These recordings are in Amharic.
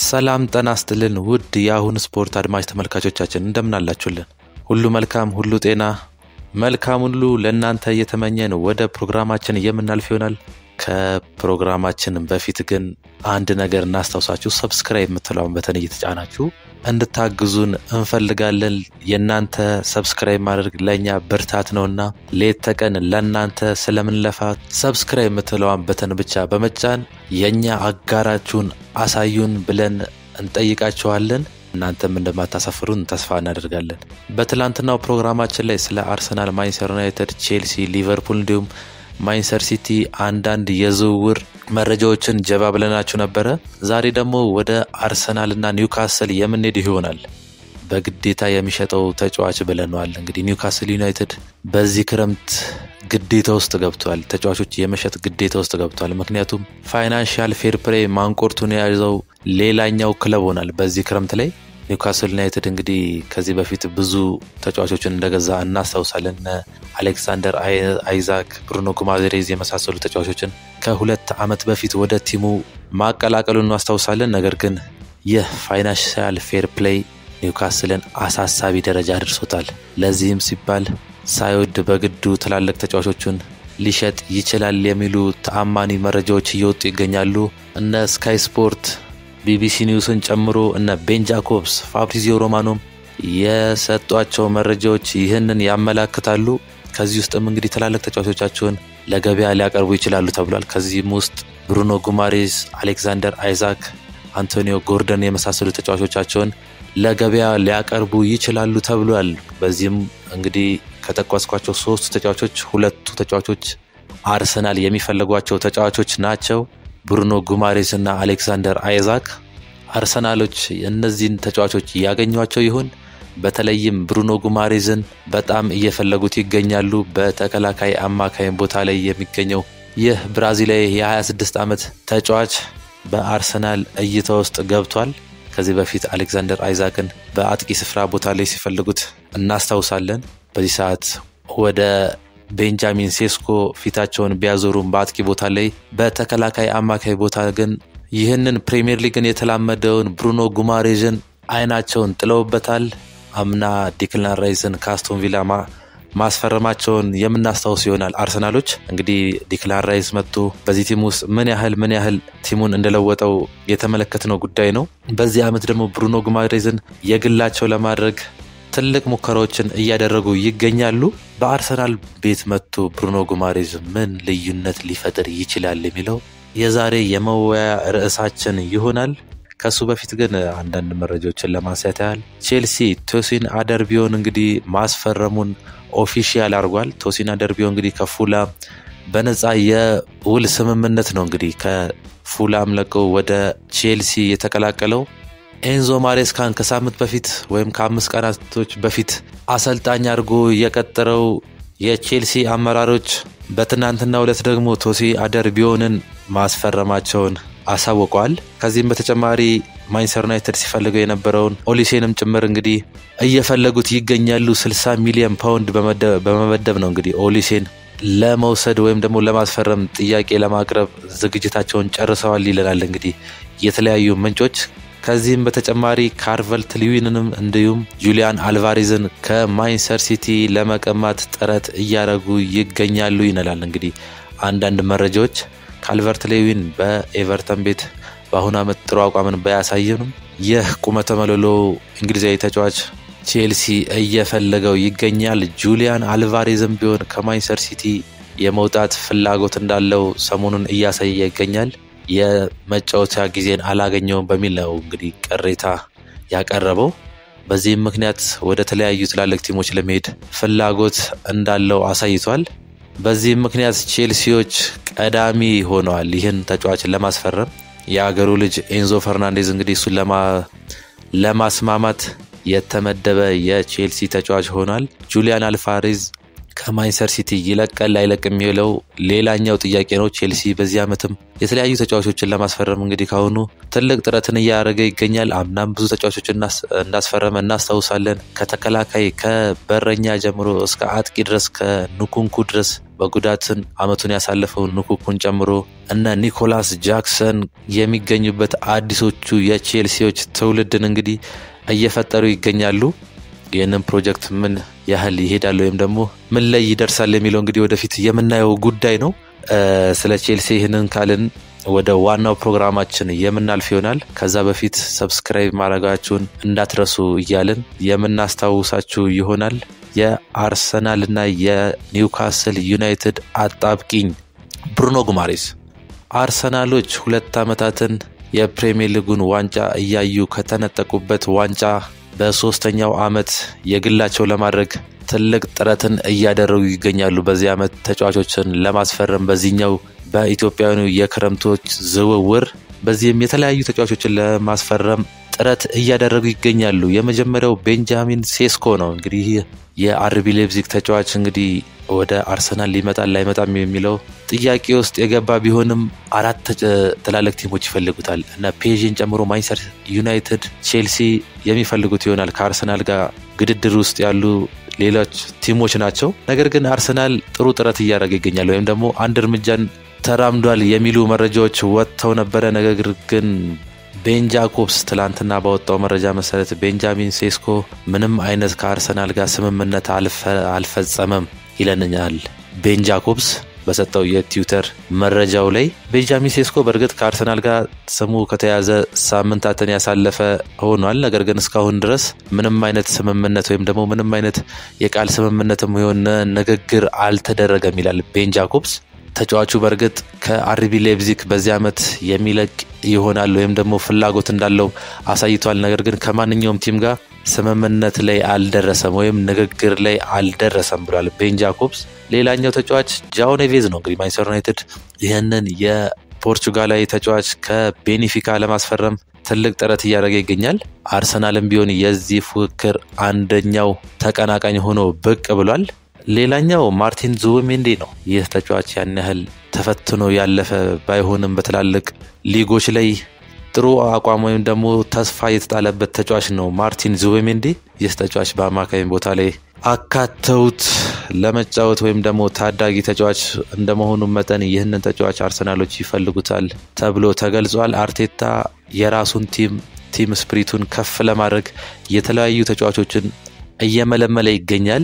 ሰላም ጠና ስትልን ውድ የአሁን ስፖርት አድማጭ ተመልካቾቻችን እንደምን አላችሁልን? ሁሉ መልካም፣ ሁሉ ጤና፣ መልካም ሁሉ ለእናንተ እየተመኘን ወደ ፕሮግራማችን የምናልፍ ይሆናል። ከፕሮግራማችን በፊት ግን አንድ ነገር እናስታውሳችሁ። ሰብስክራይብ የምትለውን በተን እየተጫናችሁ እንድታግዙን እንፈልጋለን። የእናንተ ሰብስክራይብ ማድረግ ለእኛ ብርታት ነውና ሌት ተቀን ለእናንተ ስለምንለፋ ሰብስክራይብ የምትለዋን በተን ብቻ በመጫን የእኛ አጋራችሁን አሳዩን ብለን እንጠይቃችኋለን። እናንተም እንደማታሳፍሩን ተስፋ እናደርጋለን። በትላንትናው ፕሮግራማችን ላይ ስለ አርሰናል፣ ማንቸስተር ዩናይትድ፣ ቼልሲ፣ ሊቨርፑል እንዲሁም ማንቸስተር ሲቲ አንዳንድ የዝውውር መረጃዎችን ጀባ ብለናችሁ ነበረ። ዛሬ ደግሞ ወደ አርሰናልና ኒውካስል የምንሄድ ይሆናል። በግዴታ የሚሸጠው ተጫዋች ብለነዋል። እንግዲህ ኒውካስል ዩናይትድ በዚህ ክረምት ግዴታ ውስጥ ገብቷል። ተጫዋቾች የመሸጥ ግዴታ ውስጥ ገብቷል። ምክንያቱም ፋይናንሻል ፌር ፕሌይ ማንቆርቱን የያዘው ሌላኛው ክለብ ሆናል በዚህ ክረምት ላይ ኒውካስል ዩናይትድ እንግዲህ ከዚህ በፊት ብዙ ተጫዋቾችን እንደገዛ እናስታውሳለን። አሌክሳንደር አይዛክ፣ ብሩኖ ጉማሬዝ የመሳሰሉ ተጫዋቾችን ከሁለት ዓመት በፊት ወደ ቲሙ ማቀላቀሉን እናስታውሳለን። ነገር ግን ይህ ፋይናንሻል ፌር ፕሌይ ኒውካስልን አሳሳቢ ደረጃ አድርሶታል። ለዚህም ሲባል ሳይወድ በግዱ ትላልቅ ተጫዋቾቹን ሊሸጥ ይችላል የሚሉ ተአማኒ መረጃዎች እየወጡ ይገኛሉ። እነ ስካይ ስፖርት ቢቢሲ ኒውስን ጨምሮ እነ ቤን ጃኮብስ፣ ፋብሪዚዮ ሮማኖም የሰጧቸው መረጃዎች ይህንን ያመላክታሉ። ከዚህ ውስጥም እንግዲህ ትላልቅ ተጫዋቾቻቸውን ለገበያ ሊያቀርቡ ይችላሉ ተብሏል። ከዚህም ውስጥ ብሩኖ ጉማሬዝ፣ አሌክዛንደር አይዛክ፣ አንቶኒዮ ጎርደን የመሳሰሉ ተጫዋቾቻቸውን ለገበያ ሊያቀርቡ ይችላሉ ተብሏል። በዚህም እንግዲህ ከጠቀስኳቸው ሶስቱ ተጫዋቾች ሁለቱ ተጫዋቾች አርሰናል የሚፈልጓቸው ተጫዋቾች ናቸው። ብሩኖ ጉማሬስ እና አሌክሳንደር አይዛክ አርሰናሎች እነዚህን ተጫዋቾች ያገኟቸው ይሆን? በተለይም ብሩኖ ጉማሬዝን በጣም እየፈለጉት ይገኛሉ። በተከላካይ አማካይ ቦታ ላይ የሚገኘው ይህ ብራዚላዊ የ26 ዓመት ተጫዋች በአርሰናል እይታ ውስጥ ገብቷል። ከዚህ በፊት አሌክዛንደር አይዛክን በአጥቂ ስፍራ ቦታ ላይ ሲፈልጉት እናስታውሳለን። በዚህ ሰዓት ወደ ቤንጃሚን ሴስኮ ፊታቸውን ቢያዞሩም በአጥቂ ቦታ ላይ በተከላካይ አማካይ ቦታ ግን ይህንን ፕሪምየር ሊግን የተላመደውን ብሩኖ ጉማሬዥን አይናቸውን ጥለውበታል። አምና ዲክላን ራይስን ከአስቶን ቪላ ማስፈረማቸውን የምናስታውስ ይሆናል። አርሰናሎች እንግዲህ ዲክላን ራይስ መጥቶ በዚህ ቲም ውስጥ ምን ያህል ምን ያህል ቲሙን እንደለወጠው የተመለከትነው ጉዳይ ነው። በዚህ ዓመት ደግሞ ብሩኖ ጉማሬዝን የግላቸው ለማድረግ ትልቅ ሙከራዎችን እያደረጉ ይገኛሉ። በአርሰናል ቤት መጥቶ ብሩኖ ጉማሬዝ ምን ልዩነት ሊፈጥር ይችላል የሚለው የዛሬ የመወያ ርዕሳችን ይሆናል። ከሱ በፊት ግን አንዳንድ መረጃዎችን ለማንሳት ያህል ቼልሲ ቶሲን አደርቢዮን እንግዲህ ማስፈረሙን ኦፊሻል አድርጓል። ቶሲን አደርቢዮ እንግዲህ ከፉላም በነፃ የውል ስምምነት ነው እንግዲህ ከፉላም ለቀው ወደ ቼልሲ የተቀላቀለው። ኤንዞ ማሬስካን ከሳምንት በፊት ወይም ከአምስት ቀናቶች በፊት አሰልጣኝ አድርጎ የቀጠረው የቼልሲ አመራሮች በትናንትናው ዕለት ደግሞ ቶሲ አደርቢዮንን ማስፈረማቸውን አሳውቀዋል። ከዚህም በተጨማሪ ማንቸስተር ዩናይትድ ሲፈልገው የነበረውን ኦሊሴንም ጭምር እንግዲህ እየፈለጉት ይገኛሉ። 60 ሚሊዮን ፓውንድ በመመደብ ነው እንግዲህ ኦሊሴን ለመውሰድ ወይም ደግሞ ለማስፈረም ጥያቄ ለማቅረብ ዝግጅታቸውን ጨርሰዋል ይለናል እንግዲህ የተለያዩ ምንጮች። ከዚህም በተጨማሪ ካርቨልት ሊዊንንም እንዲሁም ጁሊያን አልቫሬዝን ከማንቸስተር ሲቲ ለመቀማት ጥረት እያደረጉ ይገኛሉ ይነላል እንግዲህ አንዳንድ መረጃዎች። ካልቨርት ሌዊን በኤቨርተን ቤት በአሁኑ ዓመት ጥሩ አቋምን ባያሳየንም ይህ ቁመተ መለሎ እንግሊዛዊ ተጫዋች ቼልሲ እየፈለገው ይገኛል። ጁሊያን አልቫሬዝም ቢሆን ከማንቸስተር ሲቲ የመውጣት ፍላጎት እንዳለው ሰሞኑን እያሳየ ይገኛል። የመጫወቻ ጊዜን አላገኘውም በሚል ነው እንግዲህ ቅሬታ ያቀረበው። በዚህም ምክንያት ወደ ተለያዩ ትላልቅ ቲሞች ለመሄድ ፍላጎት እንዳለው አሳይቷል። በዚህም ምክንያት ቼልሲዎች ቀዳሚ ሆነዋል ይህን ተጫዋች ለማስፈረም። የአገሩ ልጅ ኤንዞ ፈርናንዴዝ እንግዲህ እሱን ለማስማማት የተመደበ የቼልሲ ተጫዋች ሆኗል። ጁሊያን አልቫሬዝ ከማንቸስተር ሲቲ ይለቃል አይለቅ የሚለው ሌላኛው ጥያቄ ነው። ቼልሲ በዚህ ዓመትም የተለያዩ ተጫዋቾችን ለማስፈረም እንግዲህ ካሁኑ ትልቅ ጥረትን እያደረገ ይገኛል። አምናም ብዙ ተጫዋቾችን እንዳስፈረመ እናስታውሳለን። ከተከላካይ ከበረኛ ጀምሮ እስከ አጥቂ ድረስ ከኑኩንኩ ድረስ በጉዳትን አመቱን ያሳለፈውን ንኩኩን ጨምሮ እነ ኒኮላስ ጃክሰን የሚገኙበት አዲሶቹ የቼልሲዎች ትውልድን እንግዲህ እየፈጠሩ ይገኛሉ። ይህንን ፕሮጀክት ምን ያህል ይሄዳል ወይም ደግሞ ምን ላይ ይደርሳል የሚለው እንግዲህ ወደፊት የምናየው ጉዳይ ነው። ስለ ቼልሲ ይህንን ካልን ወደ ዋናው ፕሮግራማችን የምናልፍ ይሆናል። ከዛ በፊት ሰብስክራይብ ማድረጋችሁን እንዳትረሱ እያልን የምናስታውሳችሁ ይሆናል። የአርሰናልና የኒውካስል ዩናይትድ አጣብቂኝ ብሩኖ ጉማሬስ አርሰናሎች ሁለት ዓመታትን የፕሪሚየር ሊጉን ዋንጫ እያዩ ከተነጠቁበት ዋንጫ በሶስተኛው ዓመት የግላቸው ለማድረግ ትልቅ ጥረትን እያደረጉ ይገኛሉ። በዚህ ዓመት ተጫዋቾችን ለማስፈረም በዚህኛው በኢትዮጵያውያኑ የክረምቶች ዝውውር በዚህም የተለያዩ ተጫዋቾችን ለማስፈረም ጥረት እያደረጉ ይገኛሉ። የመጀመሪያው ቤንጃሚን ሴስኮ ነው። እንግዲህ የአርቢ ሌፕዚግ ተጫዋች እንግዲህ ወደ አርሰናል ሊመጣል ላይመጣም የሚለው ጥያቄ ውስጥ የገባ ቢሆንም አራት ትላልቅ ቲሞች ይፈልጉታል እና ፔዥን ጨምሮ ማንቸስተር ዩናይትድ፣ ቼልሲ የሚፈልጉት ይሆናል። ከአርሰናል ጋር ግድድር ውስጥ ያሉ ሌሎች ቲሞች ናቸው። ነገር ግን አርሰናል ጥሩ ጥረት እያደረገ ይገኛል ወይም ደግሞ አንድ እርምጃን ተራምዷል የሚሉ መረጃዎች ወጥተው ነበረ። ነገር ግን ቤን ጃኮብስ ትላንትና ባወጣው መረጃ መሰረት ቤንጃሚን ሴስኮ ምንም አይነት ከአርሰናል ጋር ስምምነት አልፈጸመም ይለንኛል ቤን ጃኮብስ በሰጠው የትዊተር መረጃው ላይ ቤንጃሚን ሴስኮ በእርግጥ ከአርሰናል ጋር ስሙ ከተያዘ ሳምንታትን ያሳለፈ ሆኗል። ነገር ግን እስካሁን ድረስ ምንም አይነት ስምምነት ወይም ደግሞ ምንም አይነት የቃል ስምምነትም የሆነ ንግግር አልተደረገም ይላል ቤን ጃኮብስ። ተጫዋቹ በእርግጥ ከአርቢ ሌፕዚግ በዚህ ዓመት የሚለቅ ይሆናል ወይም ደግሞ ፍላጎት እንዳለው አሳይቷል። ነገር ግን ከማንኛውም ቲም ጋር ስምምነት ላይ አልደረሰም ወይም ንግግር ላይ አልደረሰም ብሏል ቤን ጃኮብስ። ሌላኛው ተጫዋች ጃኦ ኔቬዝ ነው። እንግዲህ ማንቸስተር ዩናይትድ ይህንን የፖርቹጋላዊ ተጫዋች ከቤኒፊካ ለማስፈረም ትልቅ ጥረት እያደረገ ይገኛል። አርሰናልም ቢሆን የዚህ ፉክክር አንደኛው ተቀናቃኝ ሆኖ ብቅ ብሏል። ሌላኛው ማርቲን ዙቢሜንዲ ነው። ይህ ተጫዋች ያን ያህል ተፈትኖ ያለፈ ባይሆንም በትላልቅ ሊጎች ላይ ጥሩ አቋም ወይም ደግሞ ተስፋ የተጣለበት ተጫዋች ነው ማርቲን ዙቢሜንዲ። ይህ ተጫዋች በአማካኝ ቦታ ላይ አካተውት ለመጫወት ወይም ደግሞ ታዳጊ ተጫዋች እንደመሆኑ መጠን ይህንን ተጫዋች አርሰናሎች ይፈልጉታል ተብሎ ተገልጿል። አርቴታ የራሱን ቲም ቲም ስፕሪቱን ከፍ ለማድረግ የተለያዩ ተጫዋቾችን እየመለመለ ይገኛል።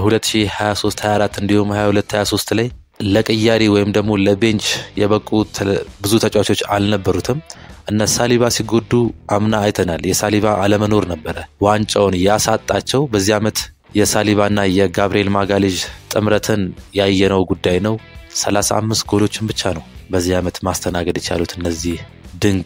በ2023/24 እንዲሁም 22/23 ላይ ለቅያሪ ወይም ደግሞ ለቤንች የበቁ ብዙ ተጫዋቾች አልነበሩትም። እነ ሳሊባ ሲጎዱ አምና አይተናል። የሳሊባ አለመኖር ነበረ ዋንጫውን ያሳጣቸው። በዚህ ዓመት የሳሊባና የጋብርኤል ማጋሌዥ ጥምረትን ያየነው ጉዳይ ነው። 35 ጎሎችን ብቻ ነው በዚህ ዓመት ማስተናገድ የቻሉት እነዚህ ድንቅ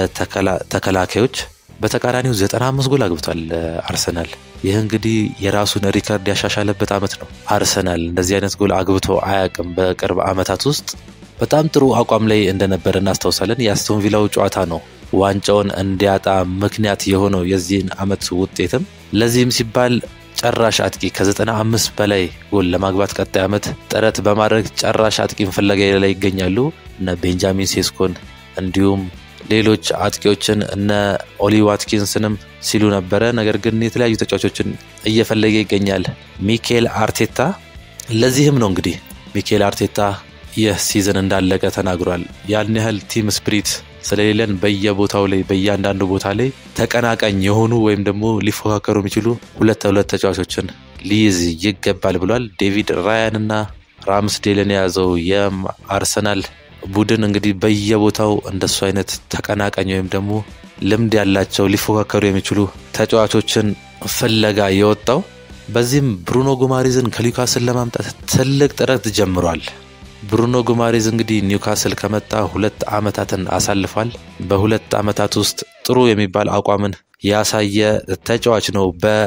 ተከላካዮች። በተቃራኒው 95 ጎል አግብቷል አርሰናል። ይህ እንግዲህ የራሱን ሪከርድ ያሻሻለበት ዓመት ነው። አርሰናል እንደዚህ አይነት ጎል አግብቶ አያውቅም። በቅርብ ዓመታት ውስጥ በጣም ጥሩ አቋም ላይ እንደነበረ እናስታውሳለን። የአስቶን ቪላው ጨዋታ ነው ዋንጫውን እንዲያጣ ምክንያት የሆነው የዚህን ዓመት ውጤትም። ለዚህም ሲባል ጨራሽ አጥቂ ከ95 በላይ ጎል ለማግባት ቀጣይ ዓመት ጥረት በማድረግ ጨራሽ አጥቂን ፍለጋ ላይ ይገኛሉ። እነ ቤንጃሚን ሴስኮን እንዲሁም ሌሎች አጥቂዎችን እነ ኦሊ ዋትኪንስንም ሲሉ ነበረ። ነገር ግን የተለያዩ ተጫዋቾችን እየፈለገ ይገኛል ሚኬል አርቴታ። ለዚህም ነው እንግዲህ ሚኬል አርቴታ ይህ ሲዝን እንዳለቀ ተናግሯል። ያን ያህል ቲም ስፕሪት ስለሌለን በየቦታው ላይ በእያንዳንዱ ቦታ ላይ ተቀናቃኝ የሆኑ ወይም ደግሞ ሊፎካከሩ የሚችሉ ሁለት ሁለት ተጫዋቾችን ሊይዝ ይገባል ብሏል። ዴቪድ ራያን እና ራምስዴልን የያዘው የአርሰናል ቡድን እንግዲህ በየቦታው እንደሱ አይነት ተቀናቃኝ ወይም ደግሞ ልምድ ያላቸው ሊፎካከሩ የሚችሉ ተጫዋቾችን ፍለጋ የወጣው በዚህም ብሩኖ ጉማሪዝን ከኒውካስል ለማምጣት ትልቅ ጥረት ጀምሯል። ብሩኖ ጉማሬዝ እንግዲህ ኒውካስል ከመጣ ሁለት ዓመታትን አሳልፏል። በሁለት ዓመታት ውስጥ ጥሩ የሚባል አቋምን ያሳየ ተጫዋች ነው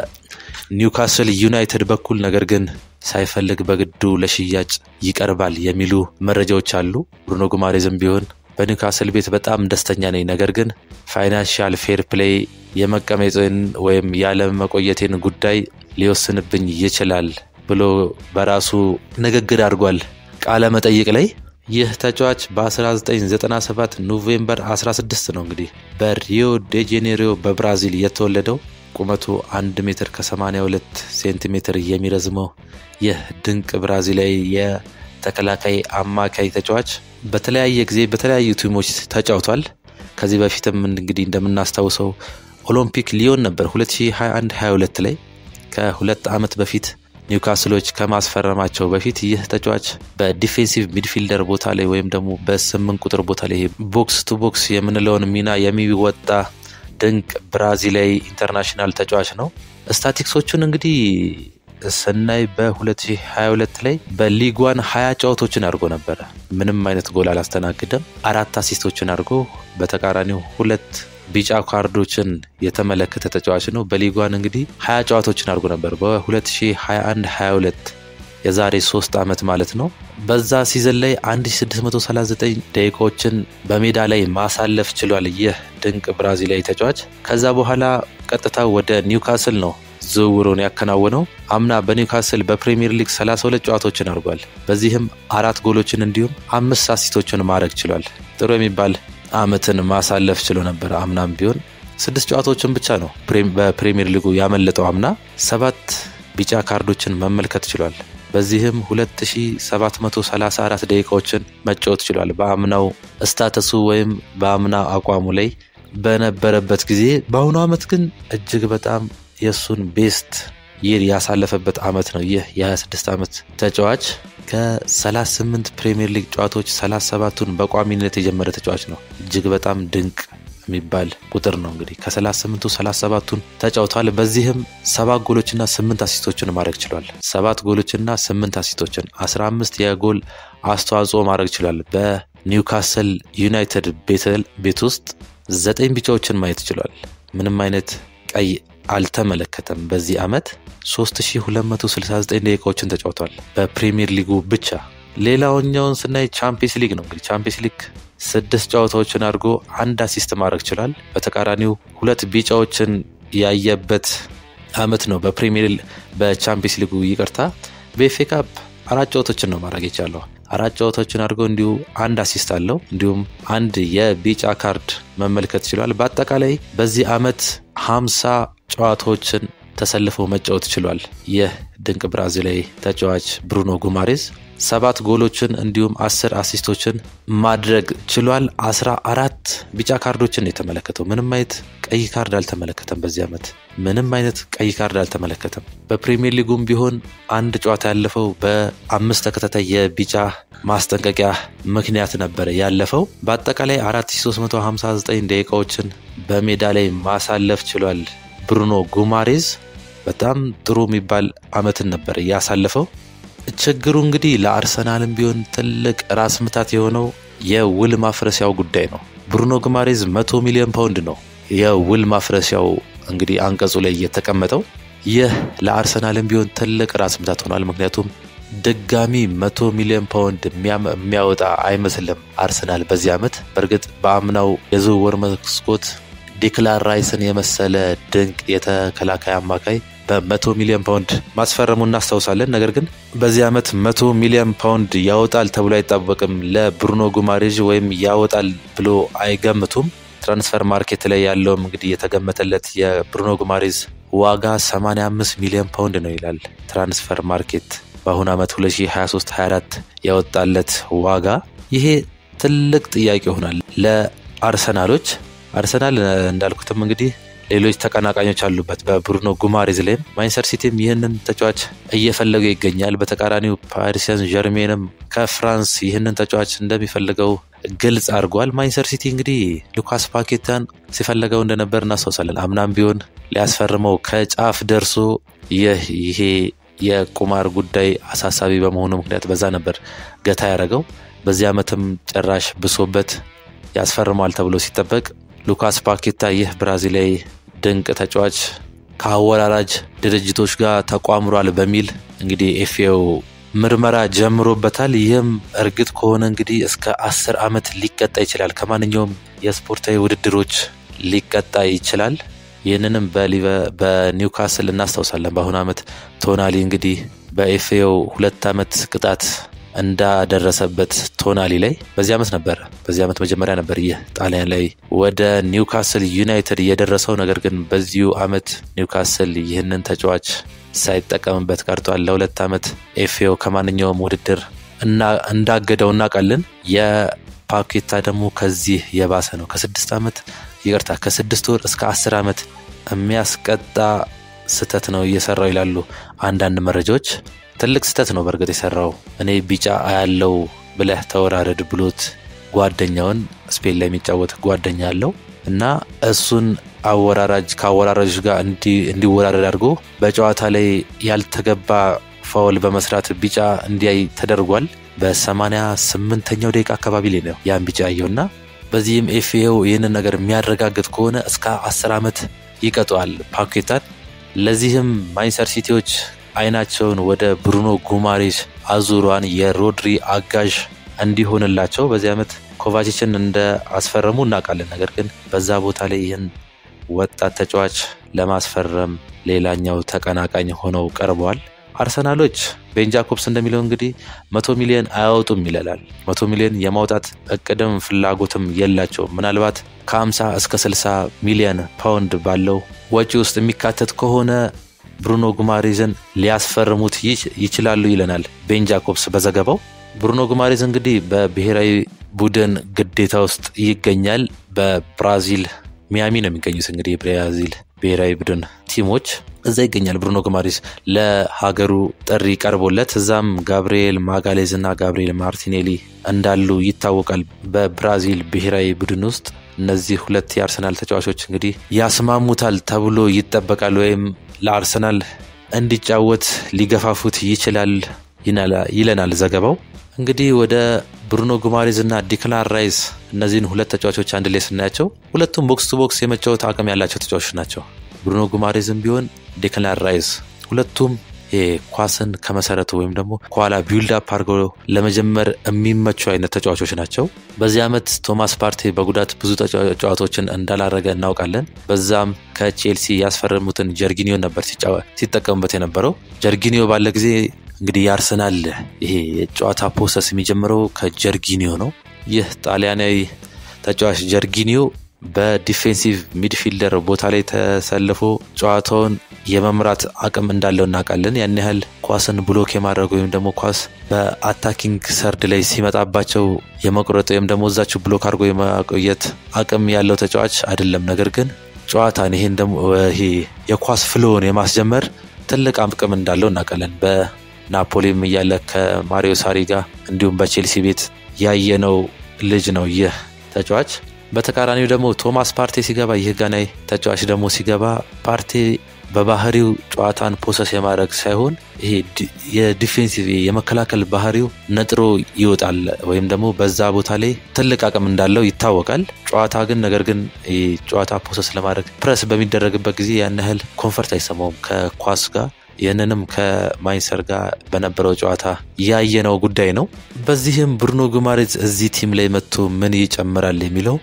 በኒውካስል ዩናይትድ በኩል ነገር ግን ሳይፈልግ በግዱ ለሽያጭ ይቀርባል የሚሉ መረጃዎች አሉ። ብሩኖ ጉማሬዝም ቢሆን በኒውካስል ቤት በጣም ደስተኛ ነኝ፣ ነገር ግን ፋይናንሻል ፌር ፕሌይ የመቀመጤን ወይም ያለመቆየቴን ጉዳይ ሊወስንብኝ ይችላል ብሎ በራሱ ንግግር አድርጓል ቃለ መጠይቅ ላይ። ይህ ተጫዋች በ1997 ኖቬምበር 16 ነው እንግዲህ በሪዮ ዴ ጄኔሪዮ በብራዚል የተወለደው። ቁመቱ 1 ሜትር ከ82 ሴንቲሜትር የሚረዝመው ይህ ድንቅ ብራዚላዊ የተከላካይ አማካይ ተጫዋች በተለያየ ጊዜ በተለያዩ ቲሞች ተጫውቷል። ከዚህ በፊትም እንግዲህ እንደምናስታውሰው ኦሎምፒክ ሊዮን ነበር 2021-22 ላይ ከሁለት ዓመት በፊት ኒውካስሎች ከማስፈረማቸው በፊት ይህ ተጫዋች በዲፌንሲቭ ሚድፊልደር ቦታ ላይ ወይም ደግሞ በስምንት ቁጥር ቦታ ላይ ቦክስ ቱ ቦክስ የምንለውን ሚና የሚወጣ ድንቅ ብራዚላዊ ኢንተርናሽናል ተጫዋች ነው። ስታቲክሶቹን እንግዲህ ስናይ በ2022 ላይ በሊጓን ሀያ ጨዋታዎችን አድርጎ ነበረ። ምንም አይነት ጎል አላስተናግደም። አራት አሲስቶችን አድርጎ በተቃራኒው ሁለት ቢጫ ካርዶችን የተመለከተ ተጫዋች ነው። በሊጓን እንግዲህ ሀያ ጨዋታዎችን አድርጎ ነበር በ2021 22 የዛሬ ሶስት ዓመት ማለት ነው። በዛ ሲዘን ላይ 1639 ደቂቃዎችን በሜዳ ላይ ማሳለፍ ችሏል ይህ ድንቅ ብራዚላዊ ተጫዋች። ከዛ በኋላ ቀጥታ ወደ ኒውካስል ነው ዝውውሩን ያከናወነው። አምና በኒውካስል በፕሪሚየር ሊግ 32 ጨዋታዎችን አድርጓል። በዚህም አራት ጎሎችን እንዲሁም አምስት አሲስቶችን ማድረግ ችሏል። ጥሩ የሚባል አመትን ማሳለፍ ችሎ ነበር። አምናም ቢሆን ስድስት ጨዋታዎችን ብቻ ነው በፕሪሚየር ሊጉ ያመለጠው። አምና ሰባት ቢጫ ካርዶችን መመልከት ችሏል። በዚህም 2734 ደቂቃዎችን መጫወት ችሏል። በአምናው ስታተሱ ወይም በአምና አቋሙ ላይ በነበረበት ጊዜ፣ በአሁኑ አመት ግን እጅግ በጣም የእሱን ቤስት ይር ያሳለፈበት አመት ነው። ይህ የ26 ዓመት ተጫዋች ከ38 ፕሪሚየር ሊግ ጨዋታዎች 37ቱን በቋሚነት የጀመረ ተጫዋች ነው። እጅግ በጣም ድንቅ የሚባል ቁጥር ነው። እንግዲህ ከ38ቱ 37ቱን ተጫውተዋል። በዚህም ሰባት ጎሎችና ስምንት አሲስቶችን ማድረግ ችሏል። ሰባት ጎሎችና ስምንት አሲስቶችን 15 የጎል አስተዋጽኦ ማድረግ ችሏል። በኒውካስል ዩናይትድ ቤት ውስጥ ዘጠኝ ቢጫዎችን ማየት ችሏል። ምንም አይነት ቀይ አልተመለከተም። በዚህ ዓመት 3269 ደቂቃዎችን ተጫውቷል በፕሪሚየር ሊጉ ብቻ። ሌላውኛውን ስናይ ቻምፒየንስ ሊግ ነው። እንግዲህ ቻምፒየንስ ሊግ ስድስት ጨዋታዎችን አድርጎ አንድ አሲስት ማድረግ ችሏል። በተቃራኒው ሁለት ቢጫዎችን ያየበት ዓመት ነው። በፕሪሚየር በቻምፒየንስ ሊጉ ይቅርታ፣ በኤፍ ኤ ካፕ አራት ጨዋታዎችን ነው ማድረግ የቻለው። አራት ጨዋታዎችን አድርጎ እንዲሁ አንድ አሲስት አለው። እንዲሁም አንድ የቢጫ ካርድ መመልከት ችሏል። በአጠቃላይ በዚህ ዓመት ሀምሳ ጨዋታዎችን ተሰልፈው መጫወት ችሏል። ይህ ድንቅ ብራዚላዊ ተጫዋች ብሩኖ ጉማሬዝ ሰባት ጎሎችን እንዲሁም አስር አሲስቶችን ማድረግ ችሏል። አስራ አራት ቢጫ ካርዶችን የተመለከተው ምንም አይነት ቀይ ካርድ አልተመለከተም። በዚህ ዓመት ምንም አይነት ቀይ ካርድ አልተመለከተም። በፕሪሚየር ሊጉም ቢሆን አንድ ጨዋታ ያለፈው በአምስት ተከታታይ የቢጫ ማስጠንቀቂያ ምክንያት ነበረ ያለፈው። በአጠቃላይ 4359 ደቂቃዎችን በሜዳ ላይ ማሳለፍ ችሏል ብሩኖ ጉማሬዝ። በጣም ጥሩ የሚባል ዓመትን ነበር ያሳለፈው። ችግሩ እንግዲህ ለአርሰናልም ቢሆን ትልቅ ራስ ምታት የሆነው የውል ማፍረሻው ጉዳይ ነው። ብሩኖ ጉማሬዝ መቶ ሚሊዮን ፓውንድ ነው የውል ማፍረሻው እንግዲህ አንቀጹ ላይ የተቀመጠው። ይህ ለአርሰናልም ቢሆን ትልቅ ራስ ምታት ሆኗል። ምክንያቱም ድጋሚ መቶ ሚሊዮን ፓውንድ የሚያወጣ አይመስልም አርሰናል በዚህ ዓመት። በእርግጥ በአምናው የዝውውር መስኮት ዲክላን ራይስን የመሰለ ድንቅ የተከላካይ አማካይ በመቶ ሚሊዮን ፓውንድ ማስፈረሙ እናስታውሳለን። ነገር ግን በዚህ ዓመት መቶ ሚሊዮን ፓውንድ ያወጣል ተብሎ አይጠበቅም ለብሩኖ ጉማሬዥ ወይም ያወጣል ብሎ አይገምቱም። ትራንስፈር ማርኬት ላይ ያለውም እንግዲህ የተገመተለት የብሩኖ ጉማሬዝ ዋጋ 85 ሚሊዮን ፓውንድ ነው ይላል ትራንስፈር ማርኬት በአሁኑ ዓመት 2023/24 ያወጣለት ዋጋ። ይሄ ትልቅ ጥያቄ ይሆናል ለአርሰናሎች። አርሰናል እንዳልኩትም እንግዲህ ሌሎች ተቀናቃኞች አሉበት በብሩኖ ጉማሬዝ ላይም ማንቸስተር ሲቲም ይህንን ተጫዋች እየፈለገ ይገኛል። በተቃራኒው ፓሪስ ሰን ዠርሜንም ከፍራንስ ይህንን ተጫዋች እንደሚፈልገው ግልጽ አድርጓል። ማንቸስተር ሲቲ እንግዲህ ሉካስ ፓኬታን ሲፈለገው እንደነበር እናስታውሳለን። አምናም ቢሆን ሊያስፈርመው ከጫፍ ደርሶ ይህ ይሄ የቁማር ጉዳይ አሳሳቢ በመሆኑ ምክንያት በዛ ነበር ገታ ያደረገው። በዚህ ዓመትም ጭራሽ ብሶበት ያስፈርመዋል ተብሎ ሲጠበቅ ሉካስ ፓኬታ ይህ ብራዚላዊ ድንቅ ተጫዋች ከአወራራጅ ድርጅቶች ጋር ተቋምሯል በሚል እንግዲህ ኤፍኤው ምርመራ ጀምሮበታል። ይህም እርግጥ ከሆነ እንግዲህ እስከ አስር ዓመት ሊቀጣ ይችላል። ከማንኛውም የስፖርታዊ ውድድሮች ሊቀጣ ይችላል። ይህንንም በኒውካስል እናስታውሳለን። በአሁኑ ዓመት ቶናሊ እንግዲህ በኤፍኤው ሁለት ዓመት ቅጣት እንዳደረሰበት ቶናሊ ላይ በዚህ ዓመት ነበር በዚህ ዓመት መጀመሪያ ነበር ይህ ጣሊያን ላይ ወደ ኒውካስል ዩናይትድ የደረሰው። ነገር ግን በዚሁ ዓመት ኒውካስል ይህንን ተጫዋች ሳይጠቀምበት ቀርቷል። ለሁለት ዓመት ኤፍኤው ከማንኛውም ውድድር እንዳገደው እናውቃለን። የፓኬታ ደግሞ ከዚህ የባሰ ነው። ከስድስት ዓመት ይቅርታ ከስድስት ወር እስከ አስር ዓመት የሚያስቀጣ ስህተት ነው እየሰራው ይላሉ አንዳንድ መረጃዎች። ትልቅ ስህተት ነው በእርግጥ የሰራው። እኔ ቢጫ አያለው ብለህ ተወራረድ ብሎት ጓደኛውን ስፔን ላይ የሚጫወት ጓደኛ አለው እና እሱን አወራራጅ ከአወራራጆች ጋር እንዲወራረድ አድርጎ በጨዋታ ላይ ያልተገባ ፋውል በመስራት ቢጫ እንዲያይ ተደርጓል። በሰማንያ ስምንተኛው ደቂቃ አካባቢ ላይ ነው ያን ቢጫ ያየውና በዚህም ኤፍኤው ይህንን ነገር የሚያረጋግጥ ከሆነ እስከ አስር ዓመት ይቀጠዋል ፓኬታን። ለዚህም ማንቸስተር ሲቲዎች አይናቸውን ወደ ብሩኖ ጉማሬሽ አዙሯን የሮድሪ አጋዥ እንዲሆንላቸው በዚህ ዓመት ኮቫችችን እንደ አስፈረሙ እናውቃለን። ነገር ግን በዛ ቦታ ላይ ይህን ወጣት ተጫዋች ለማስፈረም ሌላኛው ተቀናቃኝ ሆነው ቀርበዋል። አርሰናሎች ቤን ጃኮብስ እንደሚለው እንግዲህ መቶ ሚሊዮን አያወጡም ይለላል። መቶ ሚሊዮን የማውጣት እቅድም ፍላጎትም የላቸውም። ምናልባት ከ50 እስከ 60 ሚሊዮን ፓውንድ ባለው ወጪ ውስጥ የሚካተት ከሆነ ብሩኖ ጉማሬዝን ሊያስፈርሙት ይችላሉ ይለናል ቤን ጃኮብስ በዘገባው። ብሩኖ ጉማሬዝ እንግዲህ በብሔራዊ ቡድን ግዴታ ውስጥ ይገኛል። በብራዚል ሚያሚ ነው የሚገኙት እንግዲህ የብራዚል ብሔራዊ ቡድን ቲሞች እዛ ይገኛል። ብሩኖ ጉማሬዝ ለሀገሩ ጥሪ ቀርቦለት እዛም ጋብርኤል ማጋሌዝ እና ጋብርኤል ማርቲኔሊ እንዳሉ ይታወቃል። በብራዚል ብሔራዊ ቡድን ውስጥ እነዚህ ሁለት የአርሰናል ተጫዋቾች እንግዲህ ያስማሙታል ተብሎ ይጠበቃል ወይም ለአርሰናል እንዲጫወት ሊገፋፉት ይችላል ይለናል ዘገባው። እንግዲህ ወደ ብሩኖ ጉማሬዝ እና ዲክላን ራይስ እነዚህን ሁለት ተጫዋቾች አንድ ላይ ስናያቸው ሁለቱም ቦክስ ቱ ቦክስ የመጫወት አቅም ያላቸው ተጫዋቾች ናቸው። ብሩኖ ጉማሬዝም ቢሆን ዲክላን ራይስ ሁለቱም ኳስን ከመሰረቱ ወይም ደግሞ ከኋላ ቢውልድ አፕ አድርገው ለመጀመር የሚመቹ አይነት ተጫዋቾች ናቸው። በዚህ ዓመት ቶማስ ፓርቴ በጉዳት ብዙ ጨዋታዎችን እንዳላረገ እናውቃለን። በዛም ከቼልሲ ያስፈረሙትን ጀርጊኒዮ ነበር ሲጠቀሙበት የነበረው። ጀርጊኒዮ ባለ ጊዜ እንግዲህ የአርሰናል ይሄ የጨዋታ ፕሮሰስ የሚጀምረው ከጀርጊኒዮ ነው። ይህ ጣሊያናዊ ተጫዋች ጀርጊኒዮ በዲፌንሲቭ ሚድፊልደር ቦታ ላይ ተሰልፎ ጨዋታውን የመምራት አቅም እንዳለው እናውቃለን። ያን ያህል ኳስን ብሎክ የማድረግ ወይም ደግሞ ኳስ በአታኪንግ ሰርድ ላይ ሲመጣባቸው የመቁረጥ ወይም ደግሞ እዛችሁ ብሎክ አድርጎ የማቆየት አቅም ያለው ተጫዋች አይደለም። ነገር ግን ጨዋታን ይሄን ደግሞ ይሄ የኳስ ፍሎውን የማስጀመር ትልቅ አቅም እንዳለው እናውቃለን። በናፖሊም እያለ ከማሪዮ ሳሪ ጋር እንዲሁም በቼልሲ ቤት ያየነው ልጅ ነው ይህ ተጫዋች። በተቃራኒው ደግሞ ቶማስ ፓርቴ ሲገባ ይህ ጋናዊ ተጫዋች ደግሞ ሲገባ ፓርቴ በባህሪው ጨዋታን ፖሰስ የማድረግ ሳይሆን ይሄ የዲፌንሲቭ የመከላከል ባህሪው ነጥሮ ይወጣል ወይም ደግሞ በዛ ቦታ ላይ ትልቅ አቅም እንዳለው ይታወቃል። ጨዋታ ግን ነገር ግን ጨዋታ ፖሰስ ለማድረግ ፕረስ በሚደረግበት ጊዜ ያን ያህል ኮንፈርት አይሰማውም ከኳስ ጋር። ይህንንም ከማይንሰር ጋር በነበረው ጨዋታ ያየነው ጉዳይ ነው። በዚህም ብሩኖ ጉማሬዝ እዚህ ቲም ላይ መጥቶ ምን ይጨምራል የሚለው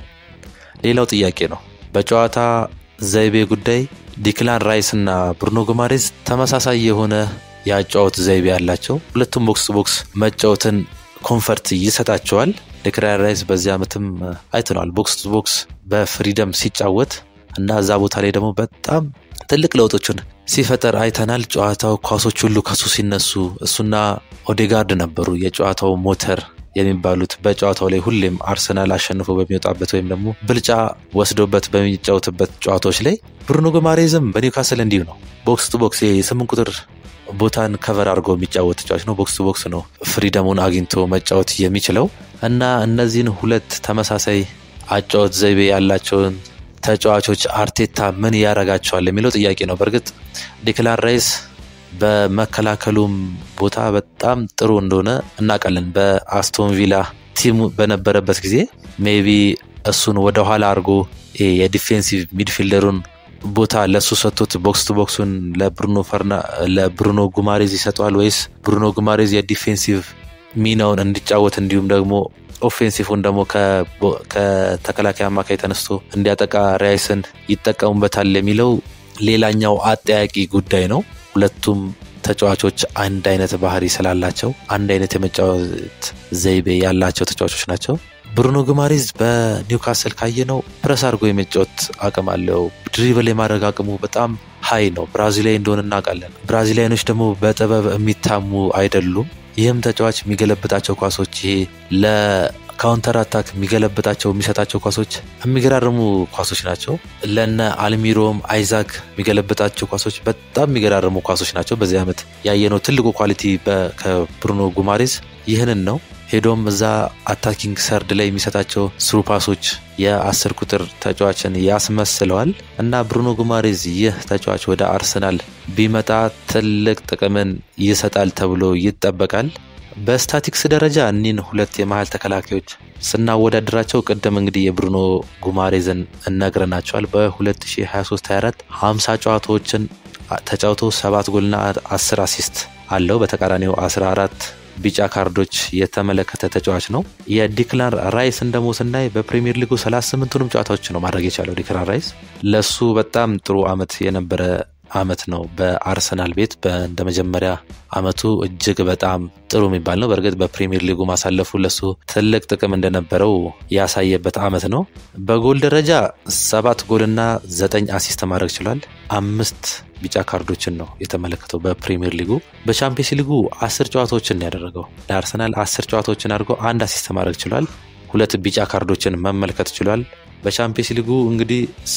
ሌላው ጥያቄ ነው። በጨዋታ ዘይቤ ጉዳይ ዲክላን ራይስ እና ብሩኖ ጉማሬዝ ተመሳሳይ የሆነ የአጫወት ዘይቤ ያላቸው ሁለቱም ቦክስ ቦክስ መጫወትን ኮንፈርት ይሰጣቸዋል። ዲክላን ራይስ በዚህ ዓመትም አይተነዋል ቦክስ ቦክስ በፍሪደም ሲጫወት እና እዛ ቦታ ላይ ደግሞ በጣም ትልቅ ለውጦችን ሲፈጠር አይተናል። ጨዋታው ኳሶች ሁሉ ከሱ ሲነሱ እሱና ኦዴጋርድ ነበሩ የጨዋታው ሞተር የሚባሉት በጨዋታው ላይ ሁሌም አርሰናል አሸንፎ በሚወጣበት ወይም ደግሞ ብልጫ ወስዶበት በሚጫወትበት ጨዋታዎች ላይ ብሩኖ ጉማሬዝም በኒውካስል እንዲሁ ነው። ቦክስ ቱ ቦክስ የስምንት ቁጥር ቦታን ከቨር አድርጎ የሚጫወት ተጫዋች ነው። ቦክስ ቱ ቦክስ ነው ፍሪደሙን አግኝቶ መጫወት የሚችለው እና እነዚህን ሁለት ተመሳሳይ አጫወት ዘይቤ ያላቸውን ተጫዋቾች አርቴታ ምን ያደርጋቸዋል የሚለው ጥያቄ ነው። በእርግጥ ዲክላን ራይስ በመከላከሉም ቦታ በጣም ጥሩ እንደሆነ እናውቃለን። በአስቶን ቪላ ቲሙ በነበረበት ጊዜ ሜቢ እሱን ወደኋላ አድርጎ የዲፌንሲቭ ሚድፊልደሩን ቦታ ለእሱ ሰጥቶት ቦክስ ቱ ቦክሱን ለብሩኖ ጉማሬዝ ይሰጠዋል ወይስ ብሩኖ ጉማሬዝ የዲፌንሲቭ ሚናውን እንዲጫወት እንዲሁም ደግሞ ኦፌንሲፉን ደግሞ ከተከላካይ አማካይ ተነስቶ እንዲያጠቃ ራይስን ይጠቀሙበታል የሚለው ሌላኛው አጠያቂ ጉዳይ ነው። ሁለቱም ተጫዋቾች አንድ አይነት ባህሪ ስላላቸው አንድ አይነት የመጫወት ዘይቤ ያላቸው ተጫዋቾች ናቸው። ብሩኖ ጉማሬዝ በኒውካስል ካየነው ፕረስ አድርጎ የመጫወት አቅም አለው። ድሪብል የማድረግ አቅሙ በጣም ሀይ ነው። ብራዚላዊ እንደሆነ እናውቃለን። ብራዚላያኖች ደግሞ በጥበብ የሚታሙ አይደሉም። ይህም ተጫዋች የሚገለብጣቸው ኳሶች ይሄ ለካውንተር አታክ የሚገለብጣቸው የሚሰጣቸው ኳሶች የሚገራርሙ ኳሶች ናቸው። ለነ አልሚሮም አይዛክ የሚገለብጣቸው ኳሶች በጣም የሚገራርሙ ኳሶች ናቸው። በዚህ ዓመት ያየነው ትልቁ ኳሊቲ ከብሩኖ ጉማሬዝ ይህንን ነው። ሄዶም እዛ አታኪንግ ሰርድ ላይ የሚሰጣቸው ስሩ ፓሶች የአስር ቁጥር ተጫዋችን ያስመስለዋል እና ብሩኖ ጉማሬዝ ይህ ተጫዋች ወደ አርሰናል ቢመጣ ትልቅ ጥቅምን ይሰጣል ተብሎ ይጠበቃል። በስታቲክስ ደረጃ እኒን ሁለት የመሀል ተከላካዮች ስናወዳድራቸው ቅድም እንግዲህ የብሩኖ ጉማሬዝን እነግረናቸዋል። በ2023/24 50 ጨዋታዎችን ተጫውቶ ሰባት ጎልና 10 አሲስት አለው። በተቃራኒው 14 ቢጫ ካርዶች የተመለከተ ተጫዋች ነው። የዲክላን ራይስን ደግሞ ስናይ በፕሪሚየር ሊጉ 38ቱንም ጨዋታዎች ነው ማድረግ የቻለው ዲክላን ራይስ። ለሱ በጣም ጥሩ አመት የነበረ አመት ነው በአርሰናል ቤት እንደ መጀመሪያ አመቱ እጅግ በጣም ጥሩ የሚባል ነው። በእርግጥ በፕሪሚየር ሊጉ ማሳለፉ ለሱ ትልቅ ጥቅም እንደነበረው ያሳየበት አመት ነው። በጎል ደረጃ ሰባት ጎልና ዘጠኝ አሲስት ማድረግ ችሏል። አምስት ቢጫ ካርዶችን ነው የተመለከተው በፕሪሚየር ሊጉ። በቻምፒየንስ ሊጉ አስር ጨዋታዎችን ያደረገው ለአርሰናል አስር ጨዋታዎችን አድርጎ አንድ አሲስት ማድረግ ችሏል። ሁለት ቢጫ ካርዶችን መመልከት ችሏል። በቻምፒየንስ ሊጉ እንግዲህ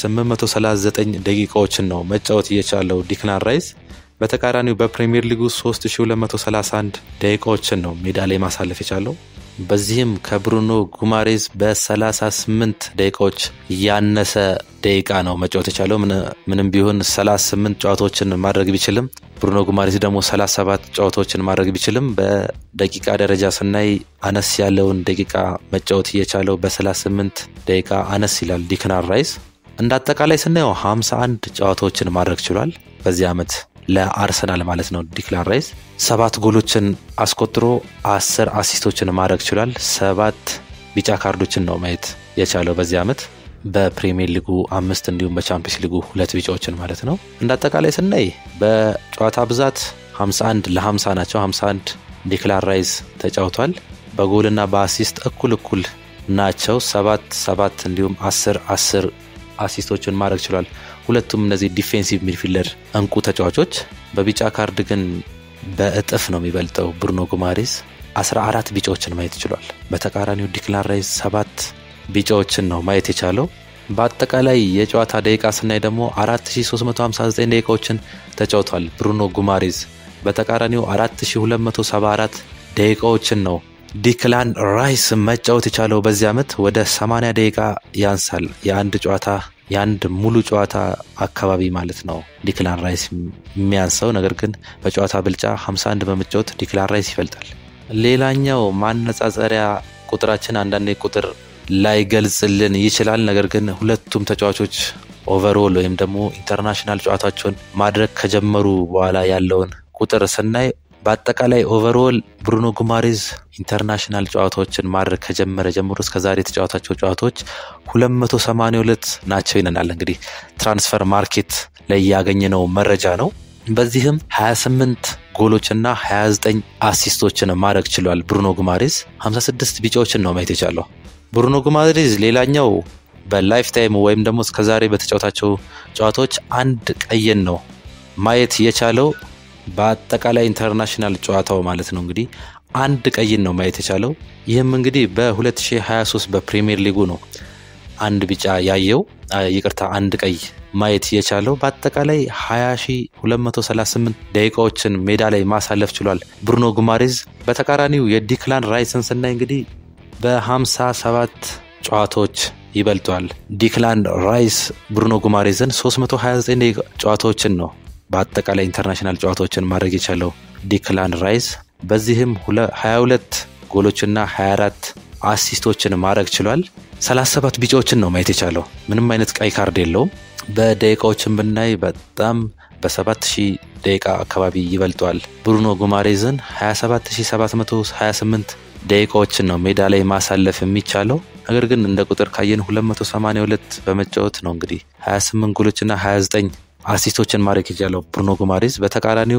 839 ደቂቃዎችን ነው መጫወት እየቻለው ዲክላን ራይስ። በተቃራኒው በፕሪሚየር ሊጉ 3231 ደቂቃዎችን ነው ሜዳ ላይ ማሳለፍ የቻለው። በዚህም ከብሩኖ ጉማሬዝ በ38 ደቂቃዎች ያነሰ ደቂቃ ነው መጫወት የቻለው። ምንም ቢሆን 38 ጨዋታዎችን ማድረግ ቢችልም ብሩኖ ጉማሬዝ ደግሞ 37 ጨዋታዎችን ማድረግ ቢችልም በደቂቃ ደረጃ ስናይ አነስ ያለውን ደቂቃ መጫወት እየቻለው በ38 ደቂቃ አነስ ይላል ዲክላን ራይስ። እንደ አጠቃላይ ስናየው 51 ጨዋታዎችን ማድረግ ችሏል በዚህ ዓመት ለአርሰናል ማለት ነው። ዲክላን ራይስ ሰባት ጎሎችን አስቆጥሮ አስር አሲስቶችን ማድረግ ችሏል። ሰባት ቢጫ ካርዶችን ነው ማየት የቻለው በዚህ ዓመት በፕሪሚየር ሊጉ አምስት እንዲሁም በቻምፒየንስ ሊጉ ሁለት ቢጫዎችን ማለት ነው። እንደ አጠቃላይ ስናይ በጨዋታ ብዛት 51 ለ50 ናቸው። 51 ዲክላን ራይስ ተጫውቷል። በጎልና በአሲስት እኩል እኩል ናቸው። ሰባት ሰባት እንዲሁም አስር አስር አሲስቶችን ማድረግ ችሏል። ሁለቱም እነዚህ ዲፌንሲቭ ሚድፊልደር እንቁ ተጫዋቾች። በቢጫ ካርድ ግን በእጥፍ ነው የሚበልጠው ብሩኖ ጉማሬዝ 14 ቢጫዎችን ማየት ችሏል። በተቃራኒው ዲክላን ራይስ ሰባት ቢጫዎችን ነው ማየት የቻለው። በአጠቃላይ የጨዋታ ደቂቃ ስናይ ደግሞ 4359 ደቂቃዎችን ተጫውቷል ብሩኖ ጉማሬዝ። በተቃራኒው 4274 ደቂቃዎችን ነው ዲክላን ራይስ መጫወት የቻለው በዚህ ዓመት ወደ 80 ደቂቃ ያንሳል። የአንድ ጨዋታ የአንድ ሙሉ ጨዋታ አካባቢ ማለት ነው ዲክላን ራይስ የሚያንሰው። ነገር ግን በጨዋታ ብልጫ 51 በመጫወት ዲክላን ራይስ ይበልጣል። ሌላኛው ማነጻጸሪያ ቁጥራችን አንዳንዴ ቁጥር ላይገልጽልን ይችላል። ነገር ግን ሁለቱም ተጫዋቾች ኦቨርኦል ወይም ደግሞ ኢንተርናሽናል ጨዋታቸውን ማድረግ ከጀመሩ በኋላ ያለውን ቁጥር ስናይ በአጠቃላይ ኦቨርኦል ብሩኖ ጉማሬዝ ኢንተርናሽናል ጨዋታዎችን ማድረግ ከጀመረ ጀምሮ እስከ ዛሬ የተጫወታቸው ጨዋታዎች 282 ናቸው ይለናል። እንግዲህ ትራንስፈር ማርኬት ላይ ያገኘነው መረጃ ነው። በዚህም 28 ጎሎችና 29 አሲስቶችን ማድረግ ችሏል። ብሩኖ ጉማሬዝ 56 ቢጫዎችን ነው ማየት የቻለው። ብሩኖ ጉማሬዝ ሌላኛው በላይፍ ታይም ወይም ደግሞ እስከዛሬ በተጫወታቸው ጨዋታዎች አንድ ቀይን ነው ማየት የቻለው በአጠቃላይ ኢንተርናሽናል ጨዋታው ማለት ነው። እንግዲህ አንድ ቀይን ነው ማየት የቻለው። ይህም እንግዲህ በ2023 በፕሪሚየር ሊጉ ነው አንድ ቢጫ ያየው፣ ይቅርታ አንድ ቀይ ማየት የቻለው። በአጠቃላይ 20238 ደቂቃዎችን ሜዳ ላይ ማሳለፍ ችሏል ብሩኖ ጉማሬዝ። በተቃራኒው የዲክላን ራይስን ስናይ እንግዲህ በ57 ጨዋታዎች ይበልጧል። ዲክላን ራይስ ብሩኖ ጉማሬዝን 329 ጨዋታዎችን ነው በአጠቃላይ ኢንተርናሽናል ጨዋታዎችን ማድረግ የቻለው ዲክላን ራይስ በዚህም 22 ጎሎችና 24 አሲስቶችን ማድረግ ችሏል። 37 ቢጫዎችን ነው ማየት የቻለው። ምንም አይነት ቀይ ካርድ የለውም። በደቂቃዎችን ብናይ በጣም በ7000 ደቂቃ አካባቢ ይበልጧል ብሩኖ ጉማሬዝን 27728 ደቂቃዎችን ነው ሜዳ ላይ ማሳለፍ የሚቻለው። ነገር ግን እንደ ቁጥር ካየን 282 በመጫወት ነው እንግዲህ 28 ጎሎችና 29 አሲስቶችን ማድረግ የቻለው ብሩኖ ጉማሬዝ። በተቃራኒው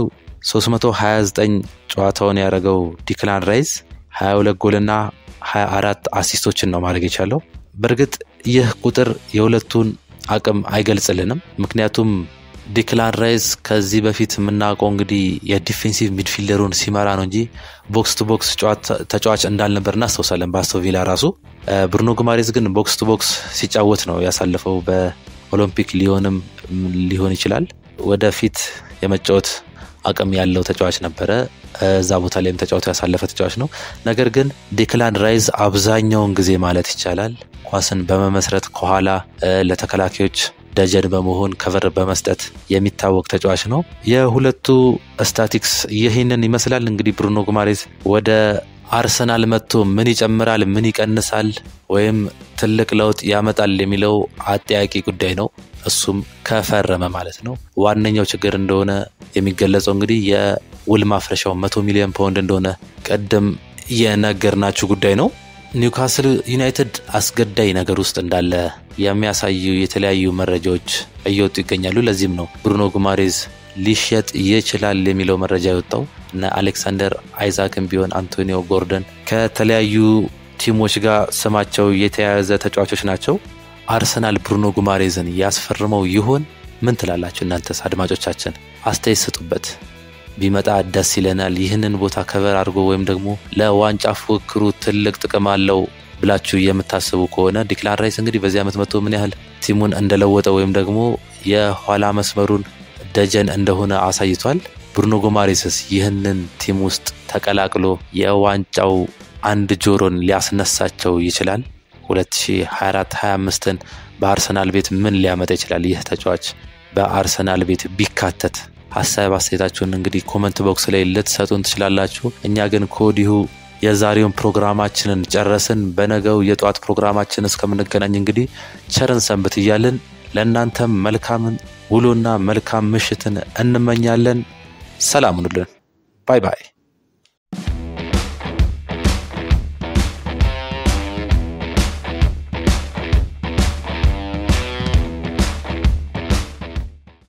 329 ጨዋታውን ያደረገው ዲክላን ራይስ 22 ጎልና 24 አሲስቶችን ነው ማድረግ የቻለው። በእርግጥ ይህ ቁጥር የሁለቱን አቅም አይገልጽልንም። ምክንያቱም ዲክላን ራይስ ከዚህ በፊት የምናውቀው እንግዲህ የዲፌንሲቭ ሚድፊልደሩን ሲመራ ነው እንጂ ቦክስ ቱ ቦክስ ተጫዋች እንዳልነበር እናስታውሳለን። በአስቶን ቪላ ራሱ ብሩኖ ጉማሬዝ ግን ቦክስ ቱ ቦክስ ሲጫወት ነው ያሳለፈው። በኦሎምፒክ ሊሆንም ሊሆን ይችላል ወደፊት የመጫወት አቅም ያለው ተጫዋች ነበረ። እዛ ቦታ ላይም ተጫውቶ ያሳለፈ ተጫዋች ነው። ነገር ግን ዲክላን ራይዝ አብዛኛውን ጊዜ ማለት ይቻላል ኳስን በመመስረት ከኋላ ለተከላካዮች ደጀን በመሆን ከቨር በመስጠት የሚታወቅ ተጫዋች ነው። የሁለቱ ስታቲክስ ይህንን ይመስላል። እንግዲህ ብሩኖ ጉማሬዝ ወደ አርሰናል መጥቶ ምን ይጨምራል፣ ምን ይቀንሳል፣ ወይም ትልቅ ለውጥ ያመጣል የሚለው አጠያቂ ጉዳይ ነው። እሱም ከፈረመ ማለት ነው። ዋነኛው ችግር እንደሆነ የሚገለጸው እንግዲህ የውል ማፍረሻው መቶ ሚሊዮን ፓውንድ እንደሆነ ቅድም የነገርናችሁ ጉዳይ ነው። ኒውካስል ዩናይትድ አስገዳይ ነገር ውስጥ እንዳለ የሚያሳዩ የተለያዩ መረጃዎች እየወጡ ይገኛሉ። ለዚህም ነው ብሩኖ ጉማሬዝ ሊሸጥ ይችላል የሚለው መረጃ የወጣው። እነ አሌክሳንደር አይዛክም ቢሆን አንቶኒዮ ጎርደን ከተለያዩ ቲሞች ጋር ስማቸው የተያያዘ ተጫዋቾች ናቸው። አርሰናል ብሩኖ ጉማሬዝን ያስፈርመው ይሆን? ምን ትላላችሁ እናንተስ አድማጮቻችን? አስተያየት ስጡበት። ቢመጣ ደስ ይለናል። ይህንን ቦታ ከበር አድርጎ ወይም ደግሞ ለዋንጫ ፉክክሩ ትልቅ ጥቅም አለው ብላችሁ የምታስቡ ከሆነ ዲክላን ራይስ እንግዲህ በዚህ ዓመት መጥቶ ምን ያህል ቲሙን እንደለወጠ ወይም ደግሞ የኋላ መስመሩን ደጀን እንደሆነ አሳይቷል። ብሩኖ ጎማሬስስ ይህንን ቲም ውስጥ ተቀላቅሎ የዋንጫው አንድ ጆሮን ሊያስነሳቸው ይችላል? 2024-25ን በአርሰናል ቤት ምን ሊያመጣ ይችላል? ይህ ተጫዋች በአርሰናል ቤት ቢካተት ሀሳብ አስተያየታችሁን እንግዲህ ኮመንት ቦክስ ላይ ልትሰጡን ትችላላችሁ። እኛ ግን ከወዲሁ የዛሬውን ፕሮግራማችንን ጨረስን። በነገው የጠዋት ፕሮግራማችን እስከምንገናኝ እንግዲህ ቸርን ሰንብት እያልን ለእናንተም መልካምን ውሎና መልካም ምሽትን እንመኛለን። ሰላም ሁኑልን። ባይ ባይ።